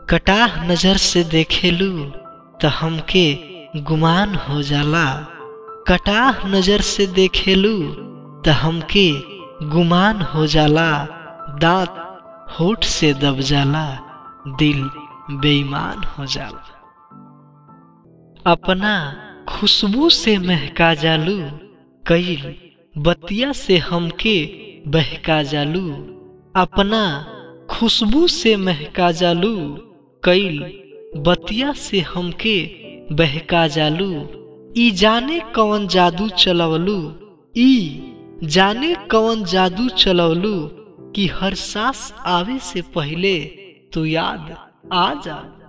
कटाह नजर से देखेलू त हमके गुमान हो जाला कटाह नजर से देखेलू त हमके गुमान हो जाला दांत होठ से दब जाला दिल बेईमान हो जाला अपना खुशबू से महका जालू कईल बतिया से हमके बहका जालू अपना खुशबू से महका जालू कईल बतिया से हमके बहका जालू ई जाने कौन जादू चलवलू ई जाने कौन जादू चलवलू कि हर सांस आवे से पहले तू याद आ जा